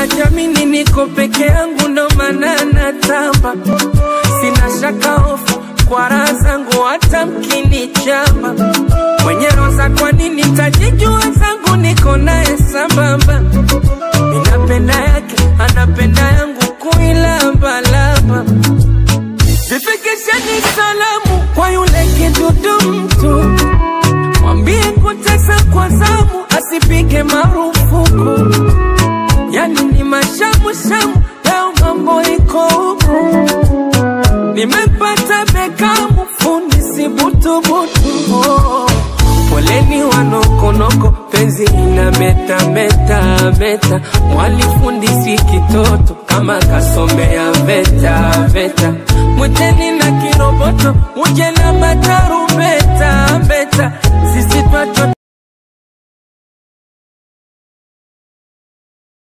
najamini niko peke yangu ndo maana natamba sina shaka hofu kwa raha zangu hata mkinichamba mwenye roza kwa nini tajijua zangu niko naye sambamba minapenda yake anapenda yangu kuilambalamba zifikisheni salamu kwa yule kidudu mtu mwambie kutesa kwa zamu asipige marufuku yani ni mashamushamu leo mambo iko huku nimepata bekamu fundi si butubutu oh. poleni wanokonoko penzi ina meta meta meta mwalifundi si kitoto kama kasomea veta veta mwiteni na kiroboto uje na matarumbeta mbeta sisi twacho